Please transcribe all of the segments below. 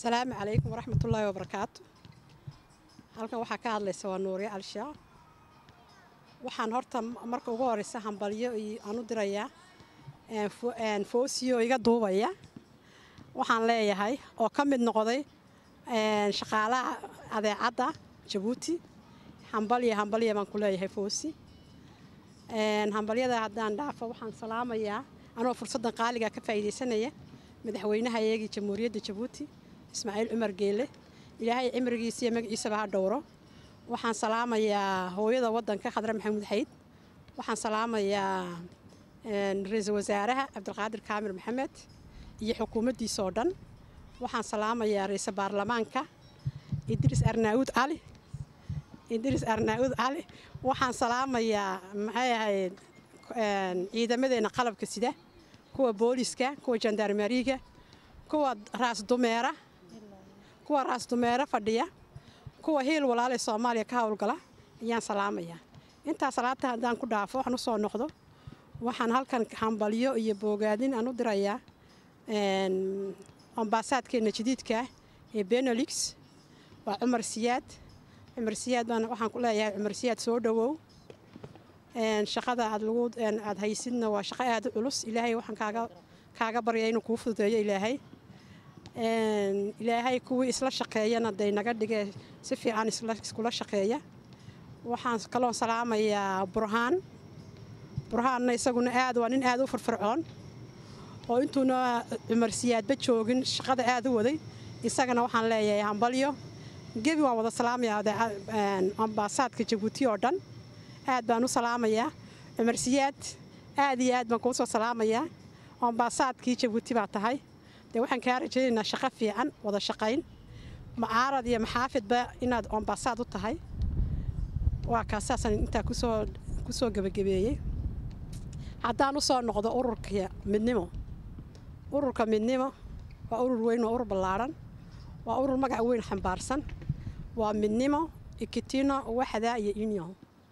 asalaamu calaykum waraxmatullaahi wabarakaatu halkan waxaa ka hadlaysa waa nuuriye alshaa waxaan horta marka ugu horeysa hambalyo aan u dirayaa foosiyo iga duubaya waxaan leeyahay oo ka mid noqday shaqaalaha adeecadda jabuuti hambalya hambalya baan ku leeyahay foosi hambalyada haddaan dhaafo waxaan salaamayaa anoo fursaddan qaaliga ka faa'iidaysanaya madaxweynaha iyagii jamhuuriyadda jabuuti ismaaciil cumar geele ilaahay cimrigiisa iyo magaciisaba ha dhowro waxaan salaamayaa hooyada waddanka khadre maxamuud xayd waxaan salaamayaa ra-iisul wasaaraha cabdilqaadir kaamir maxamed iyo xukuumaddiisa oo dhan waxaan salaamayaa ra-iisul baarlamaanka idriis arnaauud cali idriis arnaauud cali waxaan salaamayaa maxay ahayd ciidamadeena qalabka sida kuwa booliska kuwa jandarmeriga kuwa raas dumeera kuwa raas dumeere fadhiya kuwa hiil walaalay soomaaliya ka howlgala ayaan salaamayaa intaa salaata haddaan ku dhaafo waxaan usoo noqdo waxaan halkan hambalyo iyo boogaadin aan u dirayaa ambaasaadkeena jadiidka ee benelix waa cumar siyaad cumar siyaad baan waxaan ku leeyahay cumar siyaad soo dhowow shaqada aad lagu aad haysidna waa shaqo aada u culus ilaahay waxaan kaaga kaaga barya inuu kuu fududeeyo ilaahay ilaahay kuwii isla shaqeeyana day naga dhige si fiican iskula shaqeeya waxaan kaloo salaamayaa burhaan burhaanna isaguna aad waa nin aada u firfircoon oo intuuna cumar siyaadba joogin shaqada aada u waday isagana waxaan leeyahay hambalyo gebi waan wada salaamayaa ambaasaadka jabuuti oo dhan aad baan u salaamayaa cumar siyaad aad iyo aad baan kuu soo salaamayaa ambaasaadkii jabuuti baa tahay dee waxaan kaa rajaynaynaa shaqo fiican wada shaqayn macaarad iyo maxaafidba inaad ambaasaad u tahay waa kaasaasaan intaa kusoo kusoo gebagabeeyey haddaan usoo noqdo ururka midnimo ururka midnimo waa urur weyn waa urur ballaadhan waa urur magac weyn xambaarsan waa midnimo ikitino waxda iyo union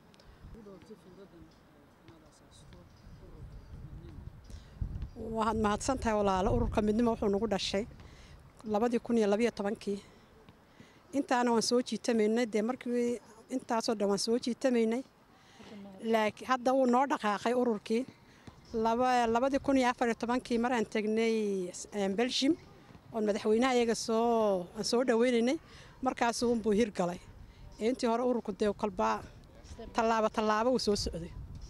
waad mahadsan tahay walaalo ururka midnimo wuxuu nagu dhashay labadii kun iyo labayo tobankii intaana waan soo jiitamaynay dee markii intaasoo dhan waan soo jiitamaynay laakiin hadda wuu noo dhaqaaqay ururkii labadii kun iyo afariyo tobankii mar aan tegnay belgium oon madaxweynaha iyaga soo aan soo dhaweynaynay markaasuu unbuu hirgalay ee intii hore ururku dee kolbaa tallaabo tallaabo uu soo socday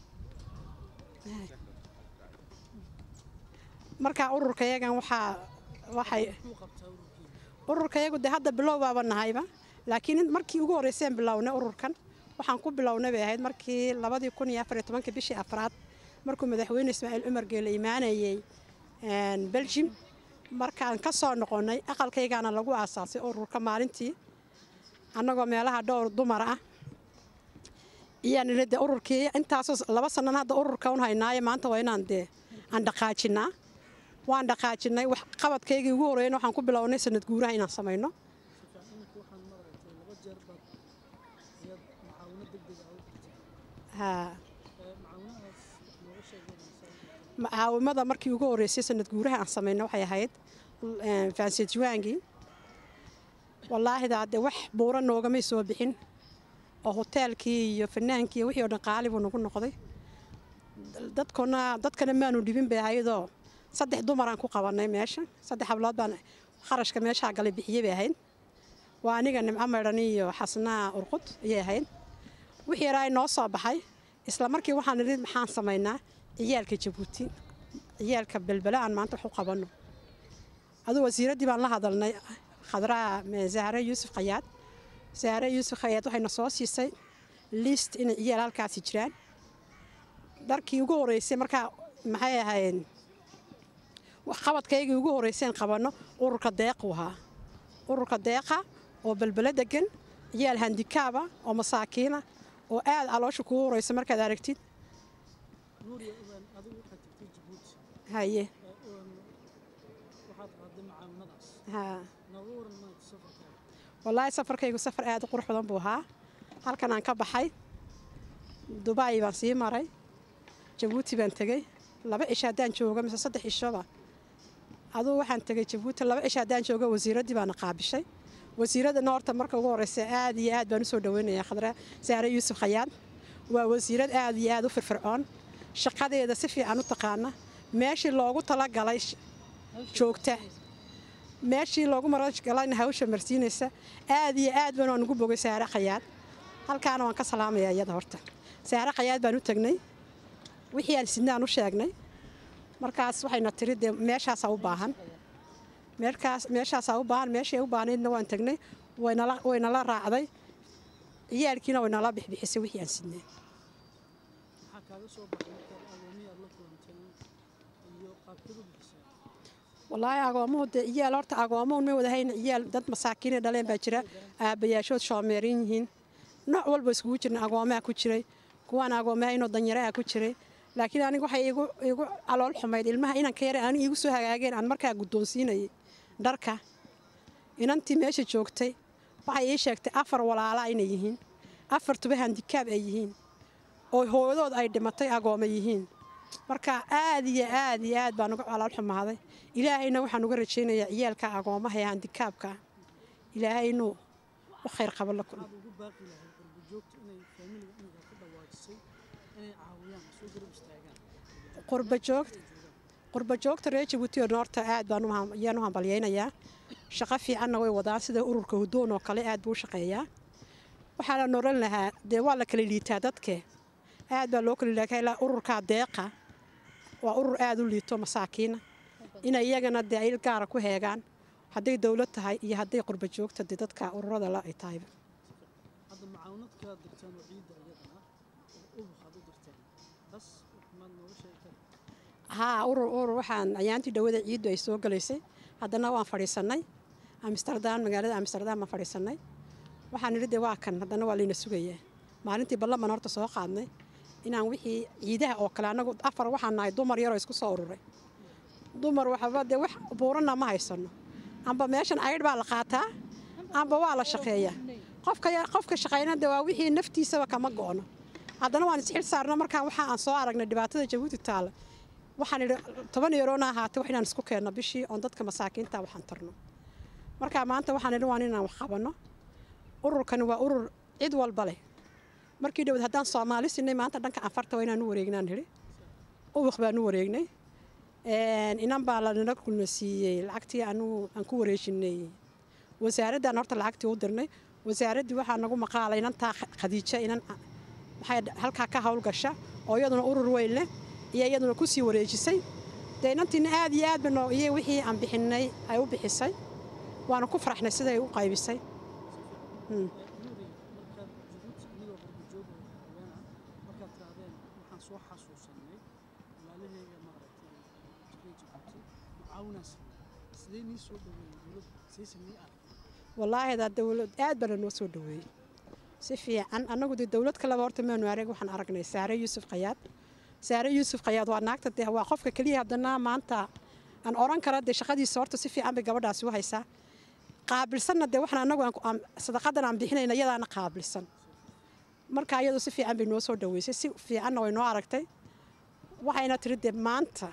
markaa ururka yagan waxaa waxay ururka yagu dee hadda bilow baaba nahayba laakiin markii ugu horreyseen bilownay ururkan waxaan ku bilownay bay ahayd markii labadii kun iyo afariyo tobankii bishii afraad markuu madaxweyne ismaaciil cumar geele imaanayey belgium markaan ka soo noqonnay aqalkaygaana lagu aasaasay ururka maalintii annagoo meelaha dhowr dumar ah iyaan ina dee ururkii intaasoo laba sannan hadda ururka un haynaaye maanta waa inaan dee aan dhaqaajinaa waan dhaqaajinay wax qabadkaygii ugu horreeyna waxaan ku bilownay sanad guuraha inaan samayno macaawimada markii ugu horreysay sanad guuraha aan samayno waxay ahayd faansijuwaangii wallaahidaa dee wax buura noogamay soo bixin oo hoteelkii iyo fanaankii wixii oo dhan qaali buu nagu noqday dadkuna dadkana maanu dhibin bay ahayadoo saddex dumaraan ku qabanay meesha saddex hablood baan kharashka meeshaa galay bixiyey bay ahayd waa aniga nimco maydhan iyo xasnaa urqud ayay ahayd wixii yaraa noo soo baxay isla markii waxaan idhi maxaan samaynaa ciyaalka jabuuti ciyaalka belbele aan maanta wax u qabanno aduu wasiiraddii baan la hadalnay khadraa zahre yuusuf khayaad zahre yuusuf khayaad waxayna soo siisay liist inay ciyaal halkaasi jiraan dharkii ugu horreysay markaa maxay ahayd qabadkaygii ugu horreyseen qabanno ururka deequu ahaa ururka deeqa oo belbele degan ciyaal handikaaba oo masaakiina oo aad caloosha kugu horeysa markaad aragtid haye wallaahi safarkaygu safar aad u qurux badan buu ahaa halkan aan ka baxay dubai baan sii maray jabuuti baan tegey laba cisho haddaan jooga mise saddex cishoba aduu waxaan tegay jabuuti laba cisha haddaan joogo wasiiraddii baana qaabishay wasiiradana horta marka ugu horreysa aad iyo aad baan usoo dhaweynayaa khadra saare yuusuf khayaad waa wasiirad aad iyo aad u firfircoon shaqadeeda si fiican u taqaana meeshii loogu talagalay joogta meeshii loogu maragalayna hawsha marsiinaysa aad iyo aad baan waan ugu bogay saare khayaad halkaana waan ka salaamayaa iyada horta saare khayaad baan u tagnay wixii aan sidnaan u sheegnay markaas waxayna tiri dee meeshaasaa u baahan meerkaas meeshaasaa u baahan meeshay u baahnaydna waan tagnay waynala waynala raacday ciyaalkiina waynala bixbixisay wixii aan sidnay maxaa kaaga soo baxay markaad agoomihii aad la kulantay iyo qaabkeed u bixisay wallaahi agoomuhu dee ciyaal horta agoomuhun ma wadahayn ciyaal dad masaakiinay dhaleen baa jira aabbayaashood shoomeerin yihiin nooc walba iskugu jirna agoomaha ku jiray kuwaan agoomahaynoo danyaraha ku jiray laakiin aniga waxay igu igu calool xumayd ilmaha inanka yare ani igu soo hagaageen aan markaa guddoonsiinayay dharka inantii meesha joogtay waxay ii sheegtay afar walaala inay yihiin afar tuba handikaab ay yihiin oo hooyadood ay dhimatay agooma yihiin marka aad iyo aad iyo aad baan uga calool xumaaday ilaahayna waxaan uga rajaynayaa ciyaalka agoomaha ee handikaabka ilaahay inuu u khayr qabo la kulmo maxaad ugu baaqi lahayd qurbojoogta inay faamiliga inaga ku dhawaajisay inay caawiyaan soo garab istaagaan qurbajoogta qurbajoogta reer jabuuti oo noorta aad baan ayaan u hambalyaynayaa shaqo fiicanna way wadaan sida ururka hudoon oo kale aad buu u shaqeeyaa waxaana noran lahaa dee waa la kala liitaa dadke aad baa loo kala liitaa ilaa ururkaa deeqa waa urur aad u liito masaakiina inay iyagana dee ayl gaara ku heegaan hadday dowlad tahay iyo hadday qurbajoogta dee dadka ururada la ay tahayba hadda macaawinadkaad dirteen oo ciidda iyadana oo ubuqaad u dirteen bas maad nooga sheegi kara haa urur urur waxaan ayaantii dhawada ciiddu ay soo galaysay haddana waan fadhiisannay amsterdam magaalada amsterdam baan fadhiisannay waxaan nidhi dee waa kan haddana waa layna sugayaa maalintii ballaman horta soo qaadnay inaan wixii ciidaha oo kale annagu afar waxaan nahay dumar yaroo isku soo ururay dumar waxba dee wax buuranna ma haysanno amba meeshan aydh baa la qaataa amba waa la shaqeeyaa qofka qofka shaqayna dee waa wixii naftiisaba kama go'no haddana waan isxil saarno markaa waxa aan soo aragnay dhibaatada jabuuti taalla waxaan idhi toban yeeroona ahaatay wax inaan isku keenno bishii oon dadka masaakiinta waxaan tarno markaa maanta waxaan idhi waan inaan wax qabanno ururkani waa urur cid walba leh markii dhowd haddaan soomaali sinay maanta dhanka afarta waa inaan u wareegnaan nidhi ubuq baan u wareegnay inan baa lanala kulna siiyey lacagtii anugu aan ku wareejinay wasaaraddan horta lacagtii u dirnay wasaaraddii waxaa nagu maqaalay inantaa khadiija inan waxay halkaa ka howlgasha oo iyaduna urur weyn leh iyo iyaduna ku sii wareejisay dee inantiina aad iyo aad bano iyo wixii aan bixinay ay u bixisay waana ku faraxnay siday u qaybisay nuuri markaad jabuuti inagoo qurbojoog oo haweena markaad tirahdeen waxaan soo xasuusanay walaalaheyga maaragtay jiray jabuuti macaawinaas sidee nii soo dhaweeyey dowladda sayse nii ah wallaahi daa dowlad aad bana noo soo dhaweeyey si fiican annagu dee dowlad kaleba horta maanu arag waxaan aragnay saare yuusuf khayaad saare yuusuf khayaad waa naagta dee waa qofka keliya haddana maanta aan oran kara dee shaqadiisa horta si fiican bay gabadhaasi u haysaa qaabilsanna dee waxaan annagu sadaqadan aan bixinayna iyadaana qaabilsan marka iyadu si fiican bay noo soo dhaweysay si fiicanna way noo aragtay waxayna tiri dee maanta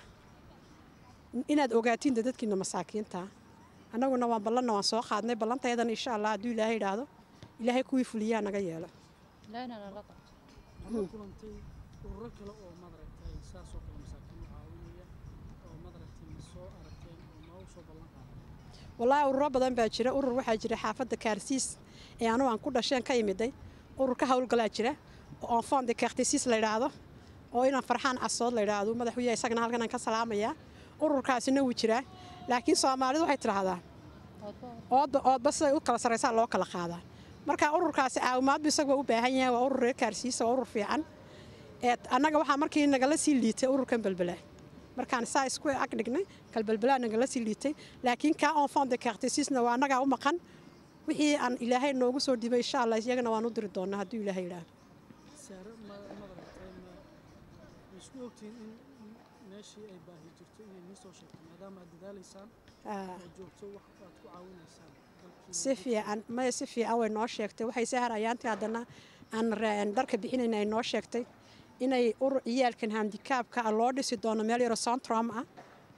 inaad ogaatiin dee dadkiina masaakiinta annaguna waan ballanna waan soo qaadnay ballantayadana insha allah hadduu ilaahay idhaahdo ilaahay kuwii fuliyaa naga yeelo waxaad la kulantay ururo kale oo madaragtay saas oo kale masaakiin u caawinaya oo madaragtay ma soo aragteen oo noogu soo ballan qaaday wallaahi ururo badan baa jira urur waxaa jira xaafadda kaarsiis ee anugu aan ku dhasheen ka imiday urur ka howlgalaa jira oo enfant de cartesiis la yidhaahdo oo inaan farxaan casood la yidhaahdo madax u yahay isagana halkan aan ka salaamayaa ururkaasina wuu jiraa laakiin soomaalidu waxay tidhaahdaa oodba oodba siday u kala sarraysaa loo kala qaadaa marka ururkaasi caawimaadbu isagu waa u baahan yahay waa urur reer kaarsiisa waa urur fiican ee annaga waxaa markii nagala sii liitay ururkan belbela markaan saa isku ag dhignay kalbelbelaa nagala sii liitay laakiin kaa enfant de cartesiisna waa annagaa u maqan wixii aan ilaahay noogu soo dhibay insha allah iyagana waan u diri doonaa hadduu ilaahay yidhaahdo saare ma madaragtay ma ma isku ogtihiin in in meeshii ay baahi jirto inay nii soo sheegto maadaama aad dadaalaysaan Ah. oo joogto wax aad ku caawinaysaan dalkiina si fiican maya si fiican way noo sheegtay waxay sahar ayaantii haddana aan ra- dharka bixinayna ay noo sheegtay inay urur ciyaalkan handikaabka ah loo dhisi doono meel yaroo sontrom ah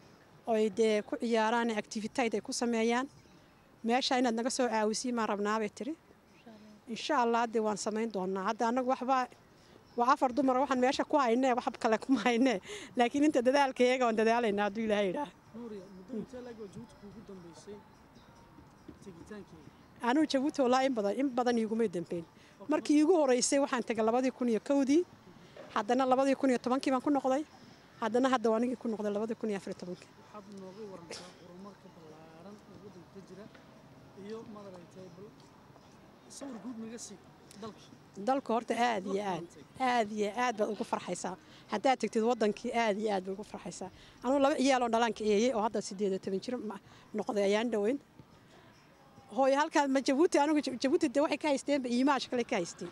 oy dee ku ciyaaraan activityd ay ku sameeyaan meesha inaad naga soo caawisiin maan rabnaabay tiri insha allah dee waan samayn doonaa hadda annagu waxbaa waa afar dumar waxaan meesha ku haynee wax kale kuma haynee laakiin inta dadaalka iyaga waan dadaalaynaa hadduu ilaahay idhaah nuuriya muddo intee laeg oo jabuuti kuugu dambeysay tegitaankeeda anuu jabuuti walaa in badan in badan iigumay dambeyn markii iigu horeysay waxaan tegay labadii kun iyo kowdii haddana labadii kun iyo tobankii baan ku noqday haddana hadda waa anigii ku noqday labadii kun iyo afar iyo tobankii waxaad nooga warantaa horumarka ballaaran ee waddanka ka jira iyo madaragtay bal sawir guud naga sii dalka dalka horta aad iyo aad aad iyo aad baad ugu farxaysaa haddaad tegtid wadankii aad iyo aad baad ugu farxaysaa anugu laba ciyaaloo dhalaanka eeyey oo hadda sideed iyo toban jir ma- noqday ayaan dhoweyn hooyo halkaan ma jabuuti anigu Ja- jabuuti de waxay ka haysteenba iimaash kale ka haysteen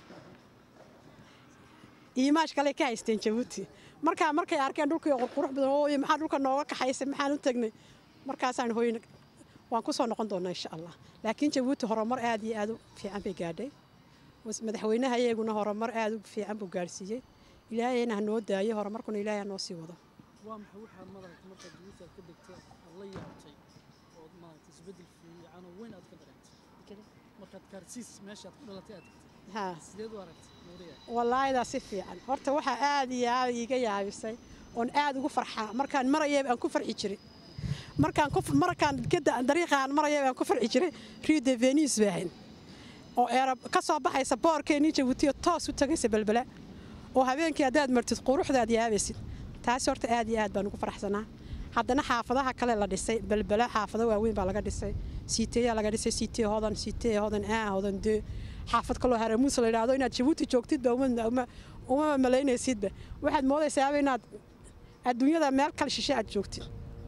iimaash kale ka haysteen jabuuti markaa markay arkeen dhulkii oo qurqurux badan hooyo maxaa dhulka nooga kaxaysay maxaan u tagnay markaasaan hooyo waan ku soo noqon doonaa insha allah laakiin jabuuti horumar aad iyo aad u fiican bay gaadhay was- madaxweynaha iyaguna horumar aad u fiican buu gaarsiiyey ilaahayna ha noo daayo horumarkuna ilaahay ha noo sii wado waa maxay waxaad madaragtay markaad jabuuti aad ka degtay aad la yaabtay ood maaragtay isbeddel fiican oo weyn aad ka dareentay markaad kaarsiis meeshaad ku dhalatay aad tagtay haa sideed u aragtay nuuriya wallaahidaa si fiican horta waxaa aad iyo aad iiga yaabisay oon aad ugu farxaa markaan marayay aan ku farxi jiray markaan ku markaan geda dariiqaan marayay aan ku farxi jiray rio de venus bay ahayn oo eera ka soo baxaysa boorkeenii jabuutiyo toos u tagaysa belbela oo habeenkii haddaad martid quruxdaad yaabaysid taasi horta aad iyo aad baan ugu faraxsanaa haddana xaafadaha kale la dhisay belbela xaafado waaweyn baa laga dhisay siiteeyaa laga dhisay siitee hodan siitee hodan aa hodan dee xaafad kaloo haramuus la yidhaahdo inaad jabuuti joogtidba uma uma uma malaynaysidba waxaad moodaysaaba inaad adduunyada meel kale shishe aad joogtid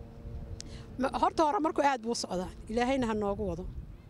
Ma- horta hore marku aad buu u socdaa ilaahayna ha noogu wado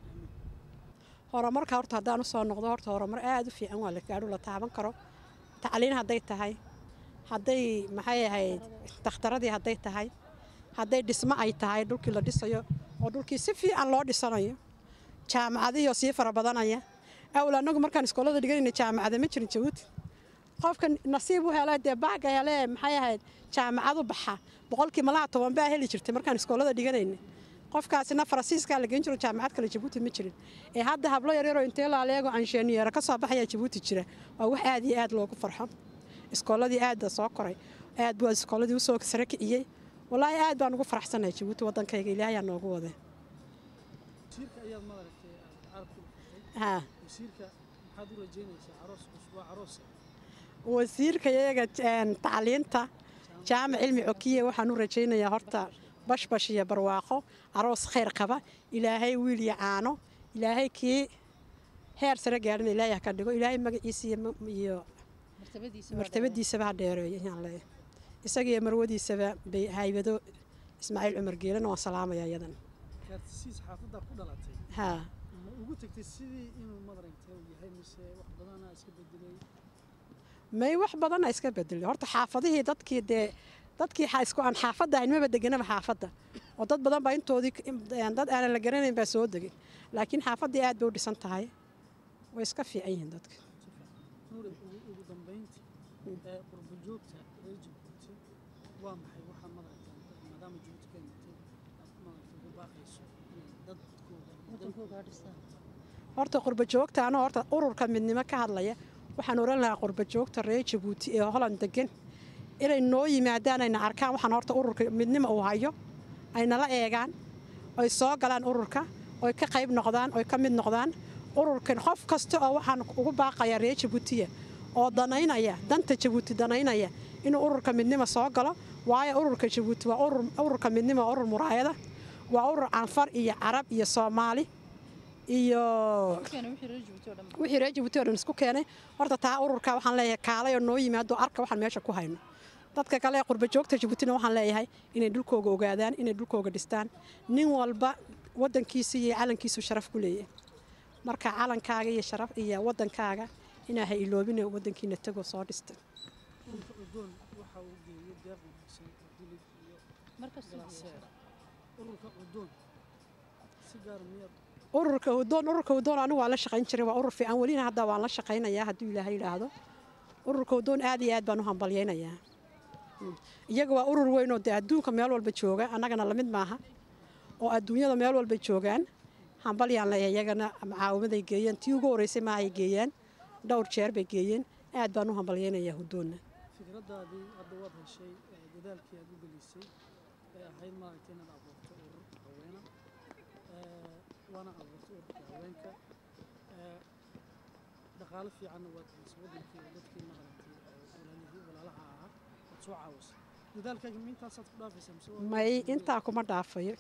horumarka horta haddaan u soo noqdo horta horumar aad u fiican waa la gaadho la taaban karo tacliin hadday tahay hadday maxay ahayd dakhtaradii hadday tahay hadday dhismo ay tahay dhulkii la dhisayo oo dhulkii si fiican loo dhisanayo jaamacadiyo sii fara badanaya awal annagu markaan iskoolada dhiganayna jaamacada ma jirin jabuuti qofka nasiib u hela dee baaga hele maxay ahayd jaamacad u baxa boqolkii malaha toban baa heli jirtay markaan iskoolada dhiganayna qofkaasina faransiiskaa la geyn jiro jaamacad kale jabuuti ma jirin ee hadda hablo yaryaroo intee laaleego ansheeniyeera ka soo baxaya jabuuti jira waa wax aad iyo aad loogu farxo iskooladii aad baa soo koray aad buu iskooladii usoo sare kiciyey walaahi aad baan ugu faraxsanahay jabuuti waddankayga ilaahayaa noogu waday wasiirka ayaad madaragtay aad carab ku dhufatay haa wasiirka maxaad u rajeynaysaa aroos cusub waa aroosa wasiirka iyaga een, tacliinta jaamac cilmi cokiye waxaan u rajaynayaa horta bashbash iyo barwaaqo aroos khayr qaba ilaahay wiil iyo caano ilaahay kii heer sare gaadhina ilaahay ha ka dhigo ilaahay magaciisa iyo ma- iyo martabadiisaba ha dheereeyo ayaan leeyahay isaga iyo marwadiisaba bay haybado ismaaciil cumar geelana waan salaamaya iyadan kaartisiis xaafaddaa ku dhalatay haa ma ugu tagtay sidii inuu madaragtay uu yahay mise wax badanaa iska bedelay may wax badana iska bedelay horta xaafadihii dadkii dee dadkii xa- isku aan xaafadda ahayn maba deganaba xaafadda oo dad badan baa intoodii k- in- een, dad aanan la garanayn baa soo degay laakiin xaafaddii aad bay u dhisan tahay way iska fiican yihiin dadka nuuri ugu ugu dambayntii ee qurbo joogta reer jabuuti waa maxay waxaa madaragtay maadaama jabuuti ka imatay aad madaragtay ugu baaqayso inay dadkooda horta qurba joogta anoo horta ururka midnimo ka hadlaya waxaan oran lahaa qurba joogta reer jabuuti ee holand degan inay noo yimaadaan ayna arkaan waxaan horta ururka midnimo uu hayo ay nala eegaan oy soo galaan ururka oy ka qayb noqdaan oy ka mid noqdaan ururkan qof kasta oo waxaan ugu baaqaya reer jabuutiya oo danaynaya danta jabuuti danaynaya inuu ururka midnimo soo galo waayo ururka jabuuti waa urur ururka midnimo waa urur muraayada waa urur canfar iyo carab iyo soomaali iyo wixii reer jabuuti oo dhan isku keenay horta taa ururka waxaan leeyahay kaalay oo noo yimaado arka waxaan meesha ku hayno dadka kale ee qurba joogta jabuutina waxaan leeyahay inay dhulkooga ogaadaan inay dhulkooga dhistaan nin walba wadankiisa iyo calankiisu sharaf ku leeyahay marka calankaaga iyo sharaf iyo wadankaaga inaa ha iloobina wadankiina tagoo soo dhistay ururka odoon waxa uu geeyey deeq wanaagsan oo dilib iyo galaaseer ururka odoon si gaar miyaad ururka hudoon ururka hudoon anigu waan la shaqayn jiray waa urur fiican welina hadda waan la shaqaynayaa hadduu ilaahay yidhaahdo ururka hudoon aad iyo aad baan u hambalyaynayaa iyaga waa urur weyn oo dee adduunka meel walba jooga annagana lamid maaha oo adduunyada meel walba joogaan hambalyaan leeyahay iyagana macaawimaday geeyeen tii ugu horreysay ma ay geeyeen dhowr jeer bay geeyeen aad baan u hambalyaynayaa huddoonna fikradaadii hadda waad heshay ee dadaalkii aad u gelisay ee ahayd maaragtay inaad abuurto urur haweena ee, waana abuurtay ururka haweenka ee, dhaqaale fiicanna waad gelisay wadankii oo dadkii maaragtay oo walaalihii walaalaha ahaa waad soo caawisay dadaalkaaga ma intaasaad ku dhaafaysaa mise waa- may intaa kuma dhaafayo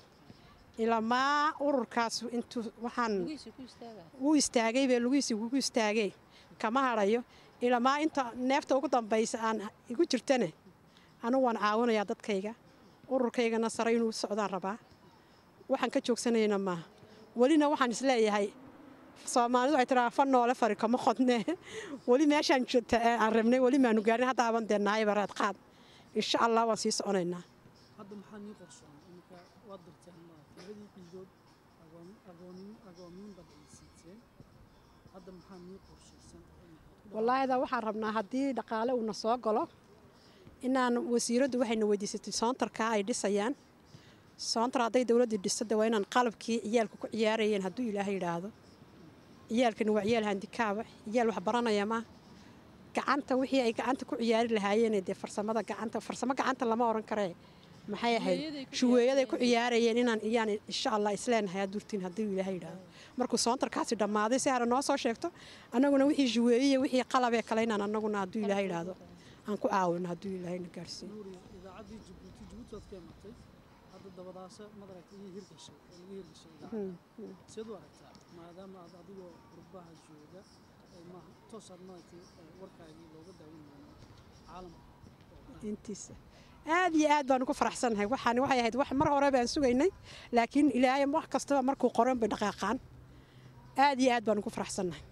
ilamaa ururkaas intuu waxaan wuu istaagay bee lugihiisii ugu istaagay kama hadhayo ilamaa inta neefta ugu dambaysa aan igu jirtane anugu waan caawinayaa dadkayga ururkaygana sare inuu socdaan rabaa waxaan ka joogsanayna maaha welina waxaan isleeyahay soomaalidu waxay tiraa fa noole fari kama qodne weli meeshaan joogta ee aan rabnay weli maanu gaarin hadda aban dee naayba raad qaad insha allah waan sii soconaynaa hadda maxaa nii qorsoon iminka waad dirteen maaragtay labadii ciidood agoon- agoonin agoomiin baad ciidsiiseen hadda maxaa nii qorshaysan oo maxaad ku wallaahi daa waxaan rabnaa haddii dhaqaale uuna soo galo inaan wasiiraddu waxayna weydiisatay soontarkaa ay dhisayaan soontar hadday dowladdii dhisto de waa inaan qalabkii ciyaalku ku ciyaarayeen hadduu ilaahay yidhaahdo ciyaalkani waa ciyaal handikaaba ciyaal wax baranaya ma gacanta wixii ay gacanta ku ciyaari lahaayeen dee farsamada gacanta farsamo gacanta lama oran karee maxay ahayd shuweeyaday ku ciyaarayeen inaan iyaan insha allah isleenahay adurtiin hadduu ilaahay yidhaahdo markuu soontarkaasi dhammaaday si hare noo soo sheegto annaguna wixii shuweeyey wixii qalabee kale inaan annaguna hadduu ilaahay yidhaahdo aan ku caawino hadduu ilaahayna gaarsiiyo nuuriya idaacaddii jabuuti jabuuti waad ka imatay hadda dabadaasa madaragtay iyo hirgashay oo laga hirgashay idaacadda seed u aragtaa maadaama aad adigoo qurbaha jooga ee maaha toosaad maaragtay ee warkaagii looga daawan doono caalamka oo dhan intiisa aad iyo aad baan ugu faraxsanahay waxaan waxay ahayd wax mar hore baan sugaynay laakiin ilaahay wax kastaba markuu qoran bay dhaqaaqaan aad iyo aad baan ugu faraxsanahay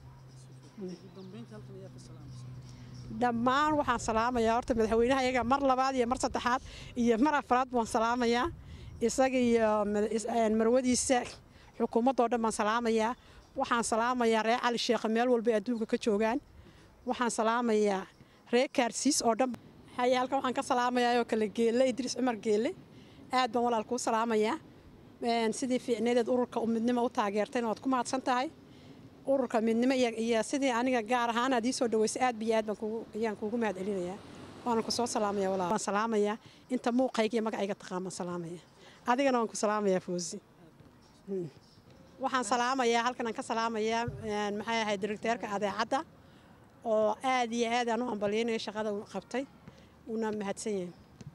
ugu dambeynta halkan ayaa ka salaamaysa dhammaan waxaan salaamayaa horta madaxweynaha iyaga mar labaad iyo mar saddexaad iyo mar afraad baan salaamayaa isaga iyo mada- is- een, marwadiisa xukuumaddoo dhan baan salaamayaa waxaan salaamayaa reer cali sheekh meel walba ay adduunka ka joogaan waxaan salaamayaa reer kaarsiis oo dhan haye halkan waxaan ka salaamayaa oo kale geelle idriis cumar geelle aad baan walaal kuu salaamayaa Een, sidii fiicneedeed ururka u midnimo u taageertayna waad ku mahadsan tahay ururka midnimo iyo, iyo sidii aniga gaar ahaan aad ii soo dhaweysay aad biyo aad baan kugu ayaan kuugu mahad celinayaa waana ku soo salaamaya walaal waan salaamayaa inta muuqayga iyo magacayga taqaan baan salaamaya adigana waan ku salaamayaa foosi Hmm. waxaan salaamayaa halkan aan ka salaamayaa een, maxay ahayd directeerka adeecadda oo aad iyo aad aan u hambalyeynaya shaqada uu qabtay uuna mahadsan yahay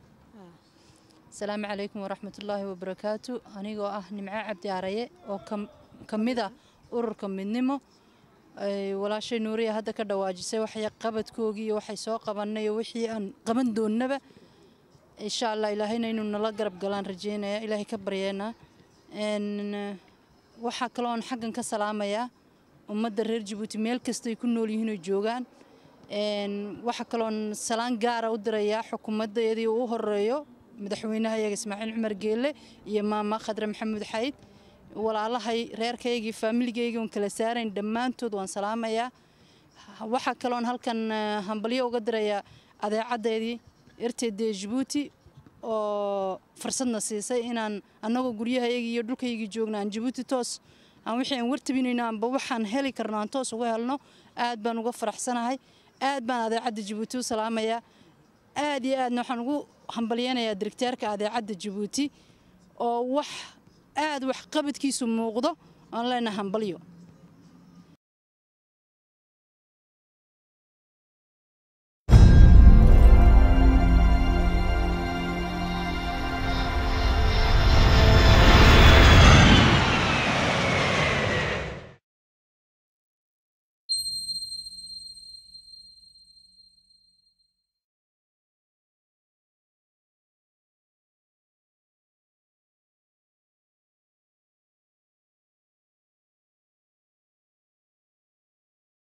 asalaamu calaykum waraxmatullaahi wabarakaatu anigoo ah nimco cabdi araye oo kam- ka mid ah ururka midnimo ay walaashay nuuriya hadda ka dhawaajisay waxay qabadkoogii iyo waxay soo qabannay iyo wixii aan qaban doonnaba insha allah ilaahayna inuu nala garab galaan rajeynaya ilaahay ka baryeena Een, waxaa kaloon xaggan ka salaamayaa ummadda reer jabuuti meel kastay ku nool yihiin oo joogaan Een, waxaa kaloon salaan gaara u dirayaa xukuumaddeedii uu u horeeyo madaxweynaha iyaga ismaaciil cumar geelle iyo maama khadre maxamuud xayd walaalahay reerkaygii faamiligaygi oon kala saarayn dhammaantood waan salaamayaa waxaa kaloon halkan eh, hambalyo uga dirayaa adeecaddeedii rtd jabuuti oo fursadna siisay inaan annagoo guryahaygii iyo dhulkaygii joogna aan jabuuti toos aan wixii aan wartabinayno aanba waxaan heli karno aan toos uga helno aad baan uga faraxsanahay aad baan adeecadda jabuuti u salaamayaa aad iyo aadna waxaan ugu hambalyeynayaa directeerka adeecadda jabuuti oo wax aad wax qabadkiisu muuqdo aan leenahay hambalyo